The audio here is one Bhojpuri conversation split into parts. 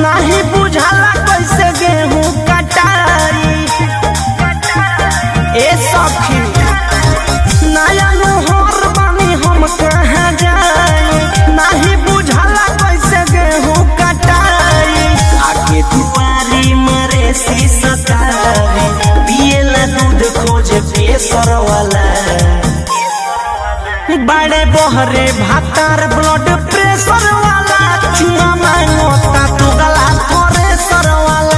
नहीं बुझाला कैसे गेहूं कटाई ए सखी नया नोहर बानी हम कहाँ जाई नहीं बुझाला कैसे गेहूं कटाई आके दुआरी मरे सतारी पिएला दूध खोजे पेसर वाला बड़े बहरे भातार ब्लड प्रेशर वाला चुमा मांगो ता तू गला थोरेसर वाला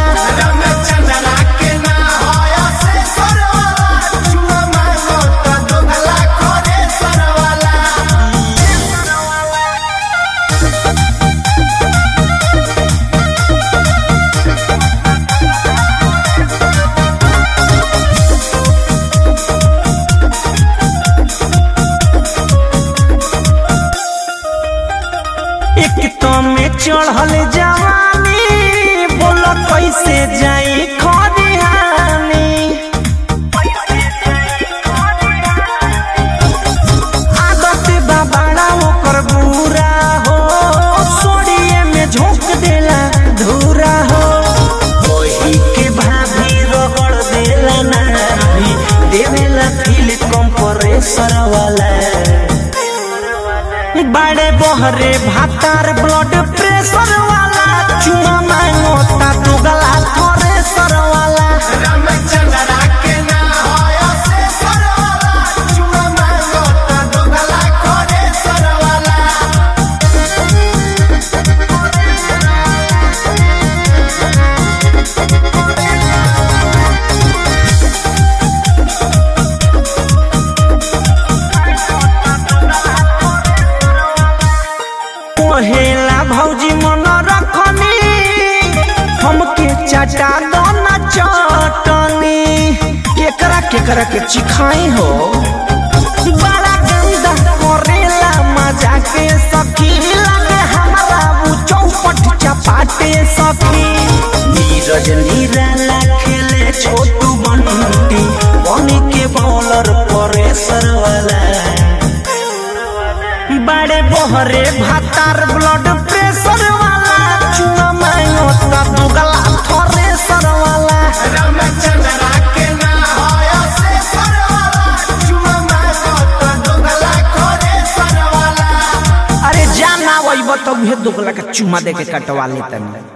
एक तो में चढ़ल जवानी बोलो कैसे जाई खरिहानी आदत बा बड़ा ओकर बुरा हो सोड़िए में झोंक देला धूरा हो वही के भाभी रगड़ देला नाभी देवेला फील कंप्रेसर वाला बड़े बहरे भातार ब्लड प्रेशर वाला चुमा मांगो ता तू गला थोरेसर वाला पहेला भौजी मन रखनी हमके चाटा दो ना चटनी केकरा केकरा के चिखाई हो बड़ा गंदा करेला मजा के सखी लगे हमारा वो चौपट चपाटे सखी नीरज निराला खेले छोटू बंटी बनी के बॉलर परेसर वाला बड़े बहरे भातार ब्लड प्रेशर वाला चुना मांगो ता तू गला थोरेसर वाला अरे जाना वही तो उहे दुगला के चुमा दे के कटवा लेतनी